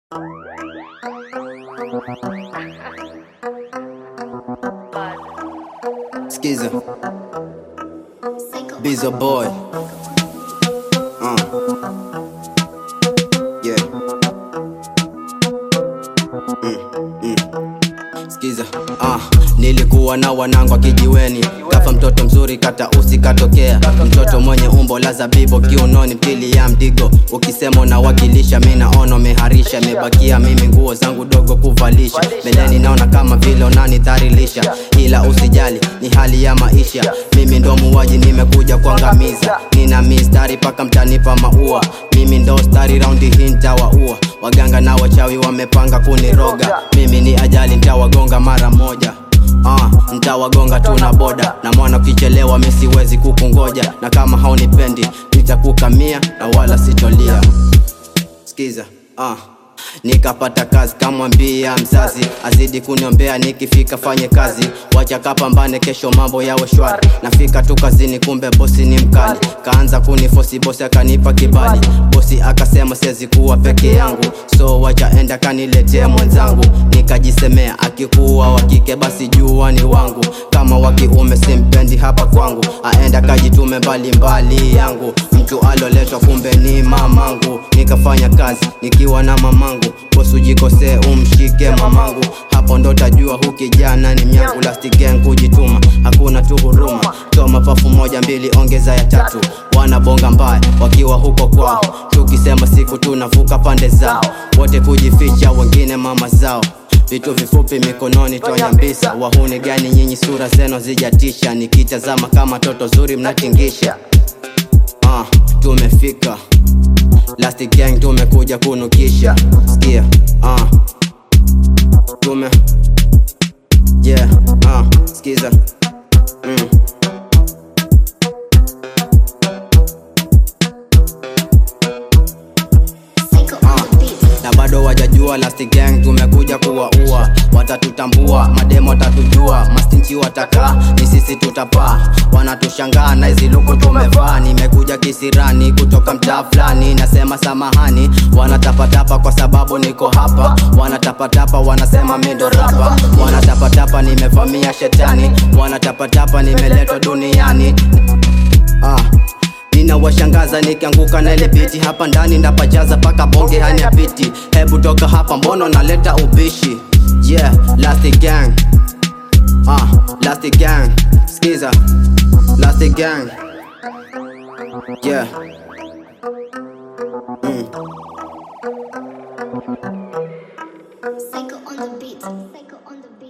Skiza. Bizo boy. Uh. Yeah. Mm, mm. Skiza. Ah, nilikuwa na wanangu wa kijiweni kafa mtoto mzuri kata usi katokea mtoto mwenye umbo la zabibo kiunoni mtili ya mdigo ukisema unawakilisha mi naona meharisha mebakia mimi nguo zangu dogo kuvalisha mbeleni naona kama vile unanidharilisha ila usijali ni hali ya maisha mimi ndo muwaji nimekuja kuangamiza nina mistari paka mtanipa maua mimi ndo stari raundi hii ntawaua waganga na wachawi wamepanga kuniroga mimi ni ajali ntawagonga mara moja Ah, ntawagonga tu na boda na mwana ukichelewa mi siwezi kukungoja na kama haunipendi nitakukamia na wala sitolia skiza ah. nikapata kazi kamwambia mzazi azidi kuniombea nikifika fanye kazi wacha kapambane kesho mambo yawe shwari nafika tu kazini kumbe bosi ni mkali kaanza kunifosi bosi akanipa kibali bosi akasema siwezi kuwa peke yangu so wacha enda kaniletee mwenzangu nikajisemea akikuwa wakike basi jua ni wangu kama wakiume simpendi hapa kwangu aenda kajitume mbalimbali yangu mtu aloletwa kumbe ni mamangu nikafanya kazi nikiwa na mamangu bosi ujikosee umshike mamangu hapo ndo tajua hu kijana ni myangu last gang kujituma hakuna tu huruma toa mapafu moja mbili ongeza ya tatu wanabonga mbaya wakiwa huko kwao tukisema siku tunavuka pande zao wote kujificha wengine mama zao vitu vifupi mikononi twanyambisa wahuni gani nyinyi sura zenu zijatisha nikitazama kama toto zuri mnatingisha ah, tumefika Last gang tumekuja kunukisha Sikia ah. Tume Yeah ah. Skiza mm. Ah, na bado wajajua last gang tumekuja kuwaua watatutambua mademo watatujua mastinchi watakaa ni sisi tutapaa wanatushangaa na hizi luku tumevaa nimekuja kisirani kutoka mtaa fulani nasema samahani wanatapatapa kwa sababu niko hapa wanatapatapa wanasema mindo rapa wanatapatapa nimevamia shetani wanatapatapa nimeletwa duniani ah ninawashangaza nikianguka na ile biti hapa ndani ndapajaza paka bonge hani apiti hebu toka hapa mbono naleta ubishi yeah last gang ah last gang skiza last gang yeah mm. Psycho on the beat. Psycho on the beat.